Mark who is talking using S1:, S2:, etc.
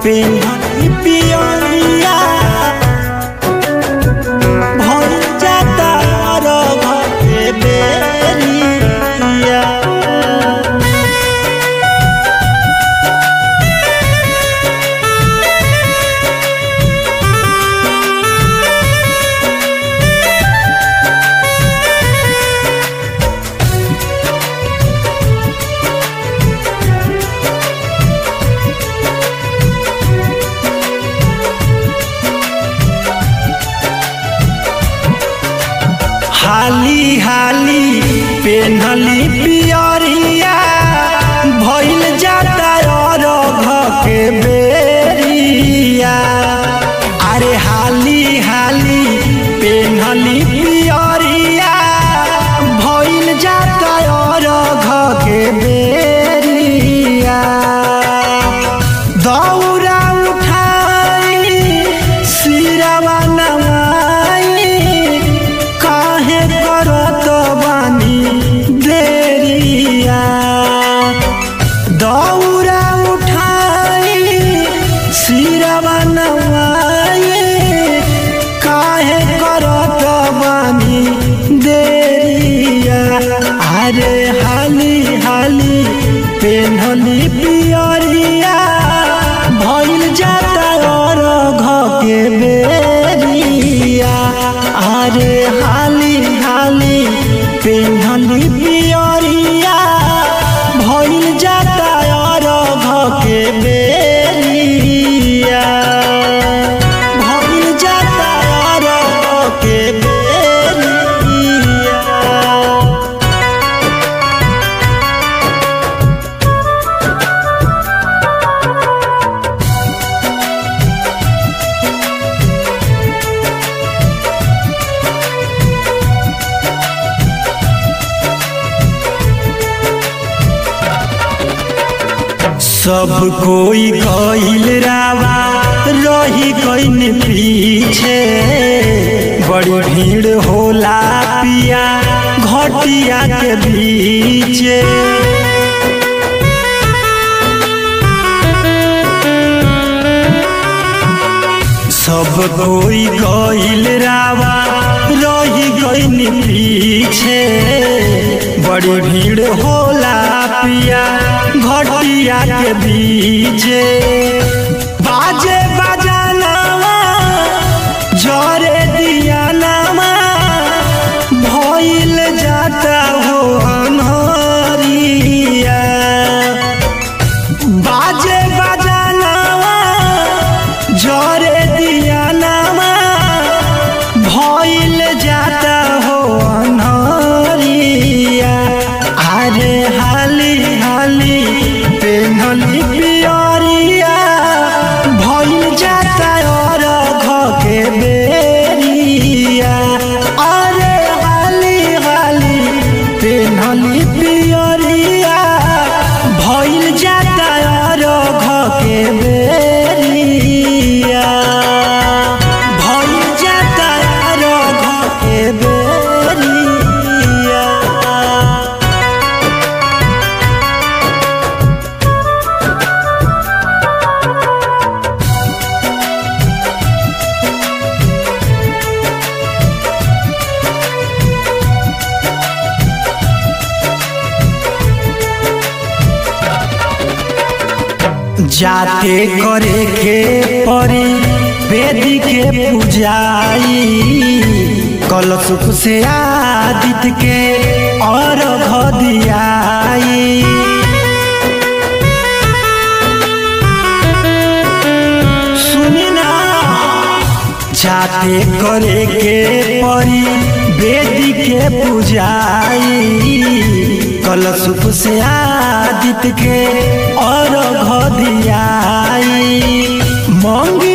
S1: पेन्हनी पियरिया भइल जाता अरघ के बेरिया हाली हाली पेन्हली पियरिया भइल जाता अरघ के बेरिया अरे हाली हाली पेन्हली पियरिया भइल जाता अरघ के बेरिया दौरा उठाई सिरवा नवाई काहे करत बानी देरिया दौरा उठाई सिरवा नवाई काहे करत बानी देरिया अरे हाली हाली पेन्हली पियरिया भइल जाता अरघ के बेरिया अरे हाली हाली पेन्हली पियरिया भइल जाता अरघ के बेरिया भइल जाता अरघ के बेरिया सब कोई गईल रावा रही गईन पीछे बड़ी भीड़ होला पिया घटिया के बीचे सब कोई गईल रावा रही गईन पीछे बड़ी भीड़ होला पिया घटिया के बीचे बाजे बजानावा जरे दिया नामा भइल जाता हो अनहरिया बाजे बजानावा जरे दिया नामा भइल जाता हो अनहरिया अरे हाली हाली पेन्हली पियरिया भइल जाता अरघ के बेरिया अरे हाली हाली पेन्हली पियरिया भइल जाता अरघ के बेरिया भइल जाता अरघ के बेरिया जाते करे के परी वेदी के पूजाई कल सुख से आदित्य के और दियाई सुनी ना जाते करे के परी वेदी के पूजाई कल सुख से आदित्य के और दियाई मंगी